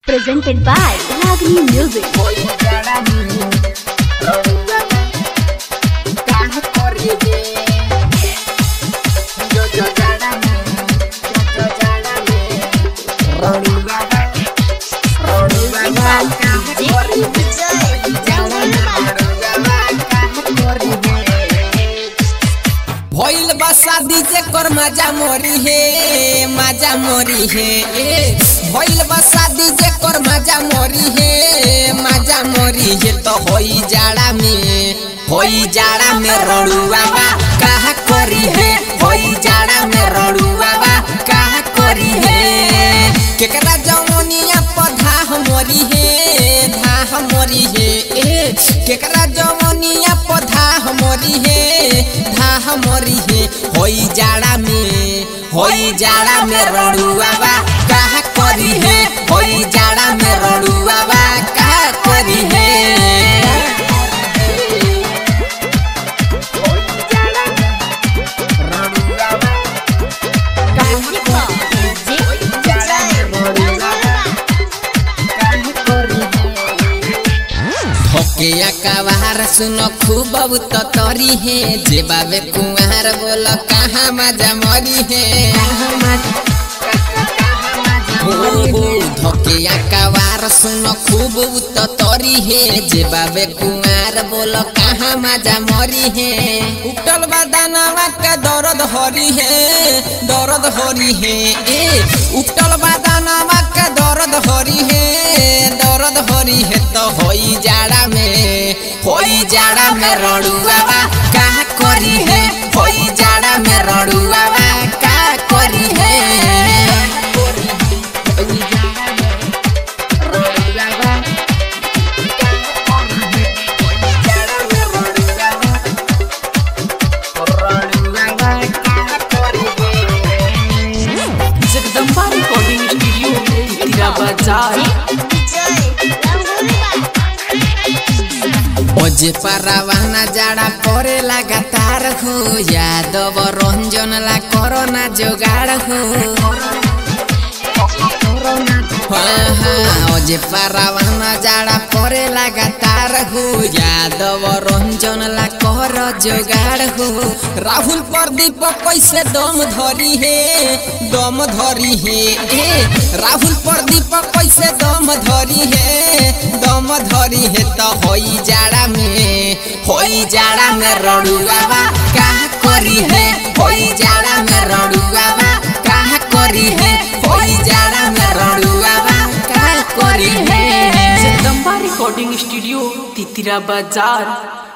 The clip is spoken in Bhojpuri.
presented by Ragini Music. भइल बा शादी जे कर मजा मोरी हे मजा मोरी हे ए भइल बा शादी जे कर मजा मोरी हे मजा मोरी हे तो होई जाड़ा में होई जाड़ा में रड़ुआ बा कहा करी है होई जाड़ा में रड़ुआ बा कहा करी है केकरा जवनिया पधा मोरी हे धा मोरी हे ए केकरा जवनिया पधा मोरी हे धा मोरी हे होई जाड़ा में होई जाड़ा में रड़ुआ बा कहा करी है होई जाड़ा में रड़ुआ बा कहा करी है धोके कवार सुन खूब तो तरी है जे बाबे कुंवार बोल कहाँ मजा मरी है हो हो धोके कवार सुन खूब तो तरी है जे बाबे कुंवार बोल कहाँ मजा मरी है उठल बदानवा का दर्द हरी है दर्द हरी है ए उठल बदानवा का दर्द हरी है दर्द हरी है तो होई जाड़ा में होई जाड़ा में रड़ुआ बा का करी है होई जाड़ा में रड़ुआ बा का करी है जगदम्बा रिकॉर्डिंग स्टूडियो तिरा बाजार ओजे परवाना जाड़ा परे लगातार हो यादव रंजन ला कोरोना जोगाड़ हो हाँ हाँ ओजे परवाना जाड़ा परे लगातार हो यादव रंजन ला कर जोगाड़ हो राहुल प्रदीप कैसे दम धरी है दम धरी है ए राहुल प्रदीप कैसे दम धरी है दम धरी है तो होई जाड़ा में होई जाड़ा में रड़ुआ बा का करी है होई जाड़ा में रड़ुआ बा का करी है होई जाड़ा में रड़ुआ बा का करी है जगदम्बा रिकॉर्डिंग स्टूडियो तितिरा बाजार